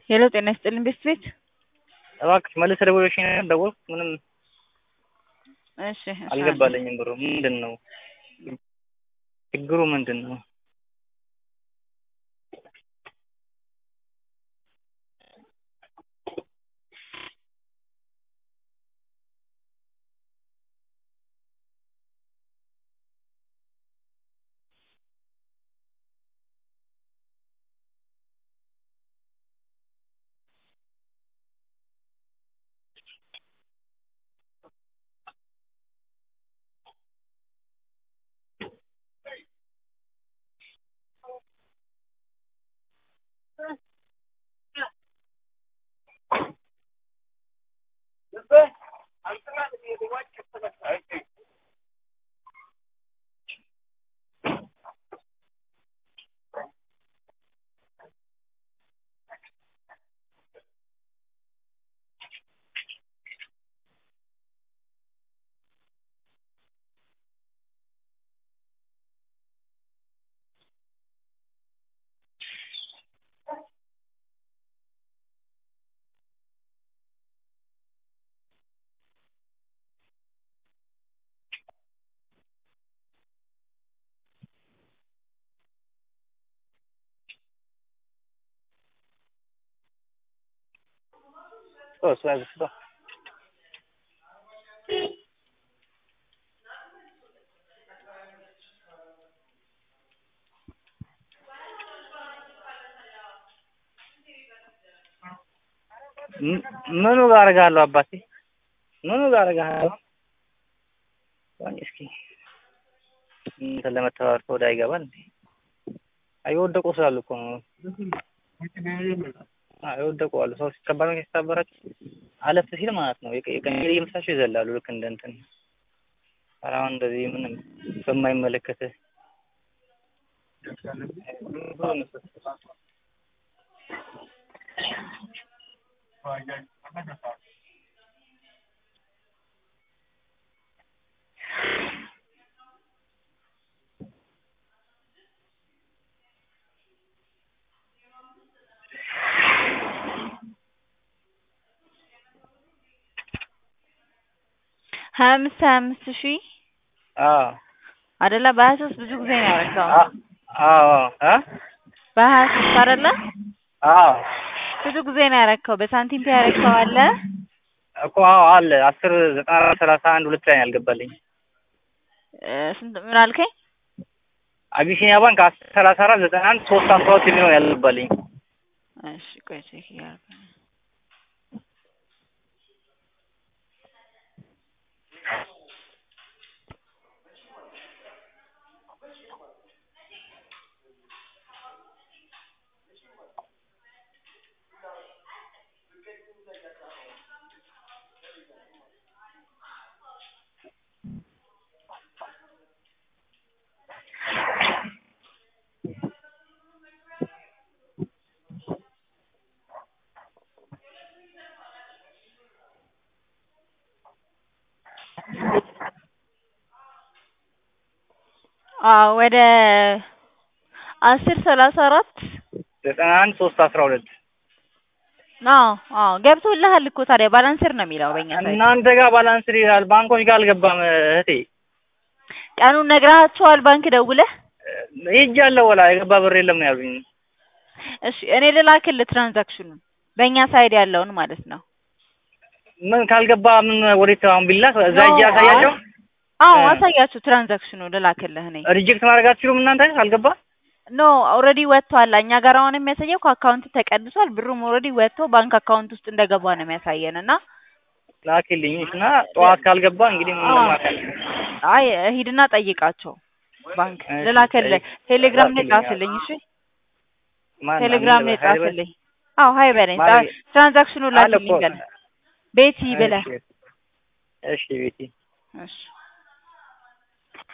ሄሎ ጤና ይስጥልኝ ቤት ቤት እባክሽ መልስ ደውለሽኝ ነበር ደወልኩ ምንም እሺ እሺ አልገባልኝም ብሩ ምንድን ነው ችግሩ ምንድን ነው ስጠው እሱ ያዝ ስጠው ምኑ ጋር አደርግሃለሁ አባቴ ምኑ ጋር አደርግሃለሁ ቆይ እስኪ እንትን ለመተባበር ከወደ አይገባል እንዴ አይ የወደቁ ስላሉ እኮ ነው አዎ የወደቁ አሉ ሰው ሲከባድ መኪና ሲታበራቸው አለፍ ሲል ማለት ነው የቀኝ እየመሳቸው ይዘላሉ ልክ እንደ እንትን ኧረ አሁን እንደዚህ ምንም በማይመለከትህ ሀያ አምስት ሀያ አምስት ሺህ አዎ አይደለ በሀያ ሶስት ብዙ ጊዜ ነው ያደረገው አዎ እ በሀያ ሶስት አይደለ አዎ ብዙ ጊዜ ነው ያደረገው በሳንቲም ፔ ያደረገው አለ እኮ አዎ አለ አስር ዘጠና አራት ሰላሳ አንድ ሁለት ላይ ነው ያልገባልኝ እ ስንት ምን አልከኝ አቢሲኒያ ባንክ አስር ሰላሳ አራት ዘጠና አንድ ሶስት አስራ ሁለት የሚለው ነው ያልገባልኝ እሺ ቆይ ቼክ እያደረኩ ነው አዎ ወደ አስር ሰላሳ አራት ዘጠና አንድ ሶስት አስራ ሁለት አዎ አዎ ገብቶልሃል እኮ ታዲያ ባላንስር ነው የሚለው በእኛ ሳይት እናንተ ጋር ባላንስር ይላል ባንኮች ጋር አልገባም እህቴ ቀኑን ነግረሃቸዋል ባንክ ደውለህ ሄጃለሁ ወላ የገባ ብር የለም ነው ያሉኝ እሺ እኔ ልላክልህ ትራንዛክሽኑን በእኛ ሳይድ ያለውን ማለት ነው ምን ካልገባ ምን ወዴት አሁን ቢላክ እዛ ሂጅ ያሳያቸው አዎ እ አሳያችሁ ትራንዛክሽኑ ልላክልህ እኔ ሪጀክት ማድረግ አትችሉም እናንተ ካልገባ ኖ ኦልሬዲ ወጥቷል እኛ ጋር አሁን የሚያሳየው ከአካውንት ተቀንሷል ብሩም ኦልሬዲ ወጥቶ ባንክ አካውንት ውስጥ እንደገባ ነው የሚያሳየን እና ላኪልኝ እና ጠዋት ካልገባ እንግዲህ ምን አዎ ማካል አይ ሂድና ጠይቃቸው ባንክ እሺ፣ ልላክልህ ጠይቅ- ቴሌግራም ላይ ላኪልኝ፣ አዎ። ጻፍልኝ እሺ ማን ቴሌግራም ላይ ሀይል በል- ጻፍልኝ አዎ ሀይ በለኝ ማን ጻ- ትራንዛክሽኑ አለ ላክልኝ እኮ። በለኝ ቤቲ ብለህ እሺ፣ እሺ ቤቲ እሺ